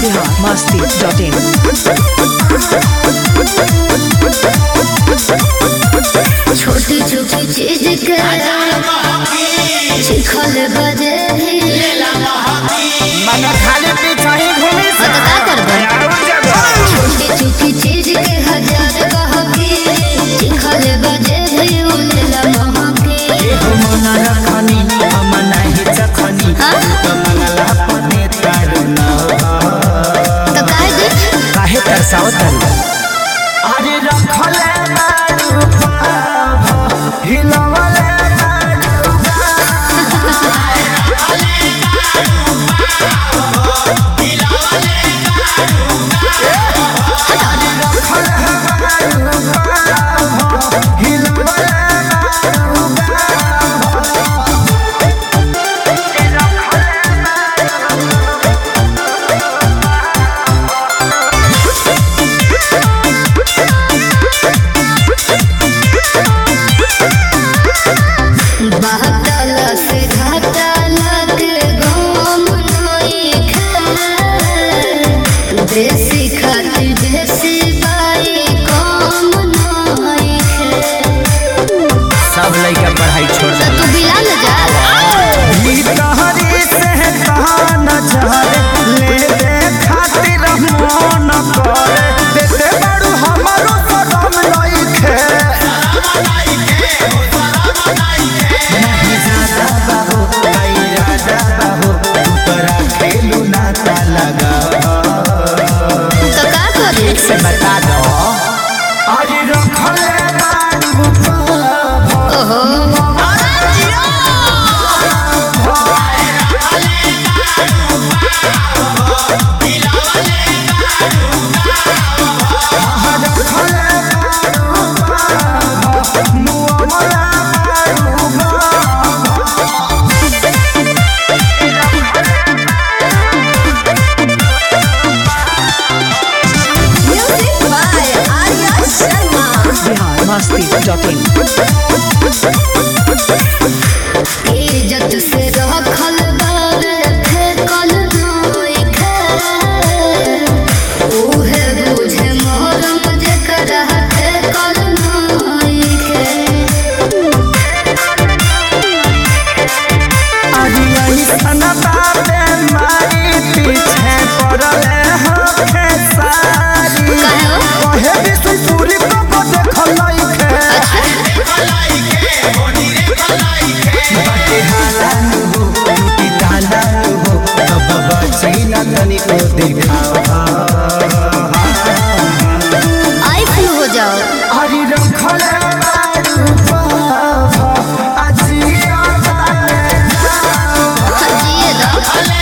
biharmasti.in छोटी छोटी चीज के चिखल बजे मन खाली पीछा ही घूमी तो का करबे छोटी छोटी चीज के हजार कहके चिखल बजे भी उलेला महके मन रखनी हम नहीं चखनी हाँ? तो मंगला पने तारू न तो काहे दे काहे तरसाओ तारू अरे रखले बारू पाभ हिलवले बारू बहतल से घाटल के घूम नई खे देसी खातिर देसी बाई कम नई खे सब लइका पढ़ाई छोड़ तो तू बिला न जा ई तहरी से कहान चहरे ले दे खातिर मन करे देते बड़ू हमारो सदम लइखे नहीं ज्यादा बाबू नहीं राजा बाबू तोरा खेलू नाता लगा तो का करे से बता दो आज रखले बाबू पाभ ओहो music by Arya Sharma biharmasti.in इज्जत से रखल बार फेकल नई खे उहे बुझे मोहरम जेकरा फेकल नई खे पीछे पड़ले हखे सारी काहे हो? कहे विष्णुपुरी को देखल लइखे बाटे हालानु हो टूटी तालानु हो तब बची न तनिको देखावा आई फ्लू हो जाओ हरि रखले बारू बाबा अजिया ताले जिए दो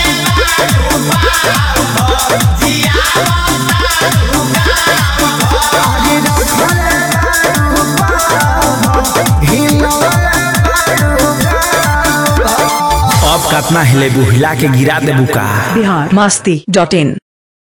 हरि रखले बारू बाबा हिलवले बारू अब कतना हिले बुहिला के गिरा देबू का biharmasti.in